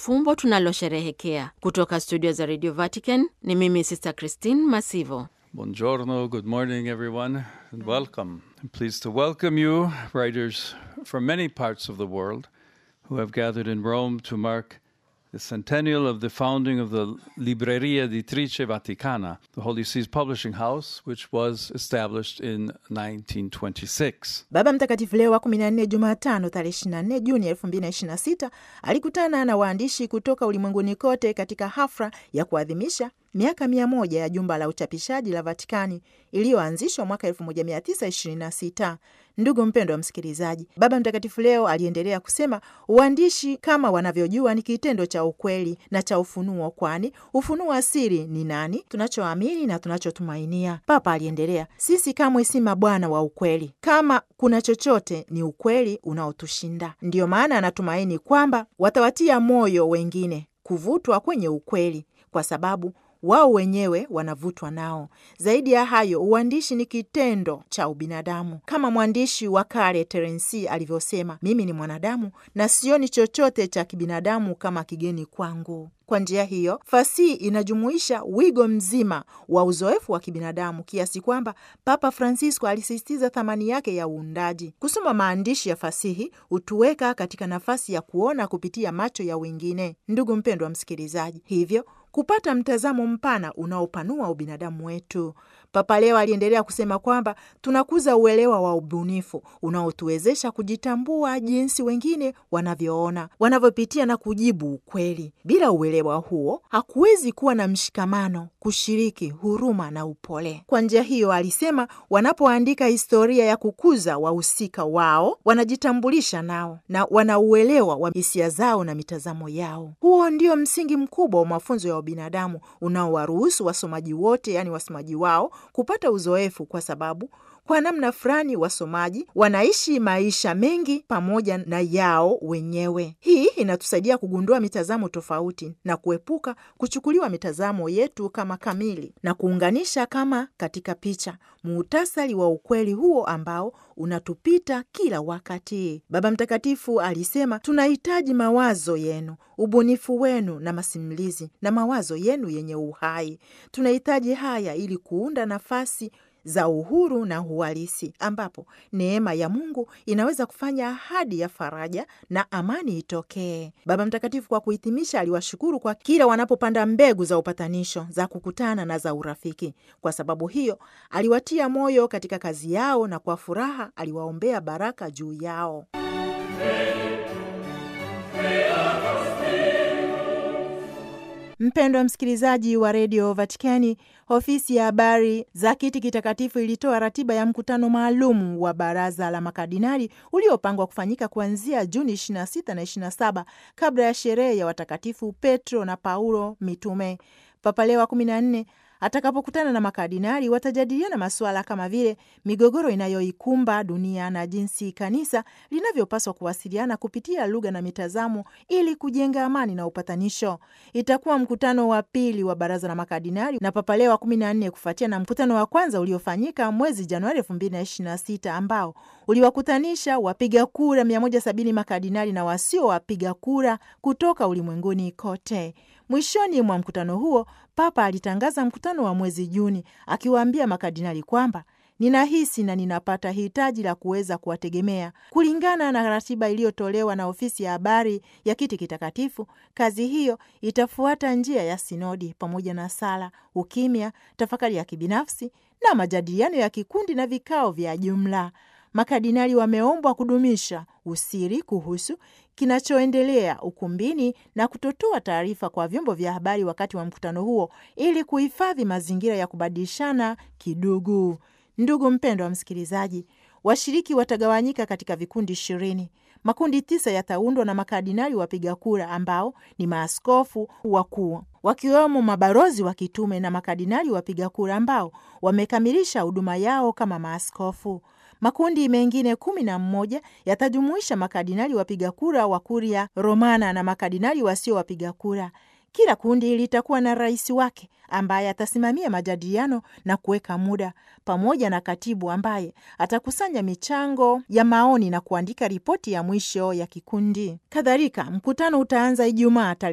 fumbo tunalosherehekea. Kutoka studio za Radio Vatican ni mimi Sister Christine Masivo. Buongiorno, good morning, everyone, and welcome. I'm pleased to welcome you, writers from many parts of the world, who have gathered in Rome to mark the centennial of the founding of the Libreria Editrice Vaticana, the Holy See's publishing house, which was established in 1926. Baba Mtakatifu Leo wa 14 Jumatano tarehe 24 Juni 2026 alikutana na waandishi kutoka ulimwenguni kote katika hafla ya kuadhimisha miaka mia moja ya jumba la uchapishaji la Vatikani iliyoanzishwa mwaka 1926. Ndugu mpendo wa msikilizaji, Baba Mtakatifu leo aliendelea kusema uandishi kama wanavyojua ni kitendo cha ukweli na cha ufunuo, kwani ufunuo wa siri ni nani? Tunachoamini na tunachotumainia. Papa aliendelea, sisi kamwe si mabwana wa ukweli, kama kuna chochote ni ukweli unaotushinda. Ndiyo maana anatumaini kwamba watawatia moyo wengine kuvutwa kwenye ukweli, kwa sababu wao wenyewe wanavutwa nao. Zaidi ya hayo, uandishi ni kitendo cha ubinadamu, kama mwandishi wa kale Terensi alivyosema, mimi ni mwanadamu na sioni chochote cha kibinadamu kama kigeni kwangu. Kwa njia hiyo, fasihi inajumuisha wigo mzima wa uzoefu wa kibinadamu kiasi kwamba Papa Francisco alisisitiza thamani yake ya uundaji. Kusoma maandishi ya fasihi hutuweka katika nafasi ya kuona kupitia macho ya wengine. Ndugu mpendwa msikilizaji, hivyo kupata mtazamo mpana unaopanua ubinadamu wetu. Papa leo aliendelea kusema kwamba tunakuza uelewa wa ubunifu unaotuwezesha kujitambua jinsi wengine wanavyoona, wanavyopitia na kujibu ukweli. Bila uelewa huo, hakuwezi kuwa na mshikamano, kushiriki, huruma na upole. Kwa njia hiyo, alisema wanapoandika historia ya kukuza wahusika wao, wanajitambulisha nao na wanauelewa wa hisia zao na mitazamo yao. Huo ndio msingi mkubwa wa mafunzo ya ubinadamu unaowaruhusu wasomaji wote, yaani wasomaji wao kupata uzoefu, kwa sababu kwa namna fulani wasomaji wanaishi maisha mengi pamoja na yao wenyewe. Hii inatusaidia kugundua mitazamo tofauti na kuepuka kuchukuliwa mitazamo yetu kama kamili na kuunganisha kama katika picha muhtasari wa ukweli huo ambao unatupita kila wakati. Baba Mtakatifu alisema tunahitaji mawazo yenu, ubunifu wenu na masimulizi na mawazo yenu yenye uhai. Tunahitaji haya ili kuunda nafasi za uhuru na uhalisi ambapo neema ya Mungu inaweza kufanya ahadi ya faraja na amani itokee. Baba Mtakatifu kwa kuhitimisha, aliwashukuru kwa kila wanapopanda mbegu za upatanisho, za kukutana na za urafiki. Kwa sababu hiyo, aliwatia moyo katika kazi yao na kwa furaha aliwaombea baraka juu yao. Mpendwa msikilizaji wa redio Vatikani, ofisi ya habari za kiti kitakatifu ilitoa ratiba ya mkutano maalum wa baraza la makardinali uliopangwa kufanyika kuanzia Juni 26 na 27 kabla ya sherehe ya watakatifu Petro na Paulo mitume. Papa Leo wa 14 atakapokutana na makardinali watajadiliana masuala kama vile migogoro inayoikumba dunia na jinsi kanisa linavyopaswa kuwasiliana kupitia lugha na mitazamo ili kujenga amani na upatanisho. Itakuwa mkutano wa pili wa baraza la makardinali na Papa Leo wa kumi na nne kufuatia na mkutano wa kwanza uliofanyika mwezi Januari elfu mbili na ishirini na sita ambao uliwakutanisha wapiga kura mia moja sabini makardinali na wasio wapiga kura kutoka ulimwenguni kote. Mwishoni mwa mkutano huo Papa alitangaza mkutano wa mwezi Juni akiwaambia makardinali kwamba ninahisi na ninapata hitaji la kuweza kuwategemea kulingana na ratiba iliyotolewa na ofisi ya habari ya kiti kitakatifu. Kazi hiyo itafuata njia ya sinodi pamoja na sala, ukimya, tafakari ya kibinafsi na majadiliano ya kikundi na vikao vya jumla. Makardinali wameombwa kudumisha usiri kuhusu kinachoendelea ukumbini na kutotoa taarifa kwa vyombo vya habari wakati wa mkutano huo ili kuhifadhi mazingira ya kubadilishana kidugu. Ndugu mpendwa wa msikilizaji, washiriki watagawanyika katika vikundi ishirini. Makundi tisa yataundwa na makardinali wapiga kura ambao ni maaskofu wakuu wakiwemo mabalozi wa kitume na makardinali wapiga kura ambao wamekamilisha huduma yao kama maaskofu. Makundi mengine kumi na mmoja yatajumuisha makardinali wapiga kura wa Kuria Romana na makardinali wasio wapiga kura. Kila kundi litakuwa na rais wake ambaye atasimamia majadiliano na kuweka muda, pamoja na katibu ambaye atakusanya michango ya maoni na kuandika ripoti ya mwisho ya kikundi. Kadhalika, mkutano utaanza Ijumaa